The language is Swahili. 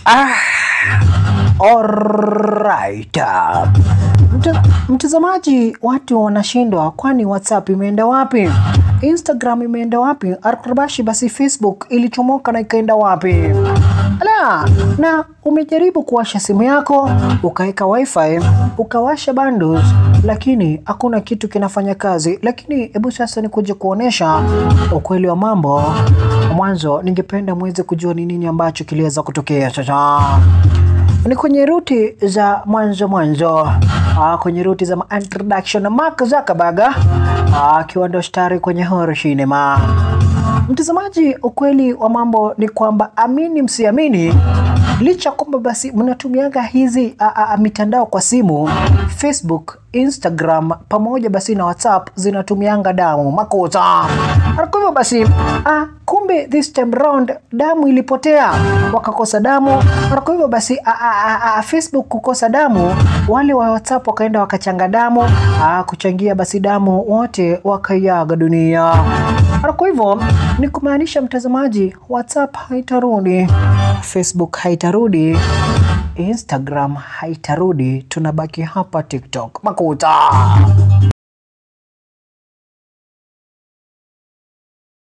Ah, alright. Mta- Mtazamaji, watu wanashindwa, kwani WhatsApp imeenda wapi? Instagram imeenda wapi? Arkrabashi basi Facebook ilichomoka na ikaenda wapi? Ala, na umejaribu kuwasha simu yako ukaweka wifi ukawasha bundles, lakini hakuna kitu kinafanya kazi. Lakini hebu sasa ni kuja kuonesha ukweli wa mambo. Mwanzo ningependa muweze kujua ni nini ambacho kiliweza kutokea sasa ni kwenye ruti za mwanzo mwanzo, ah, kwenye ruti za ma- introduction Mark Zuckerberg ah, akiwa ndo stari kwenye horror cinema. Mtazamaji, ukweli wa mambo ni kwamba amini msiamini, licha kwamba basi mnatumiaga hizi a, a, a, mitandao kwa simu, Facebook, Instagram pamoja basi na WhatsApp zinatumianga damu makosa. Na Kwa hivyo basi ah, kumbe this time round damu ilipotea, wakakosa damu. Na Kwa hivyo basi a, a, a, a, Facebook kukosa damu, wale wa WhatsApp wakaenda wakachanga damu ah, kuchangia basi damu, wote wakaiaga dunia. Na Kwa hivyo ni kumaanisha mtazamaji, WhatsApp haitarudi, Facebook haitarudi, Instagram haitarudi, tunabaki hapa TikTok makuta.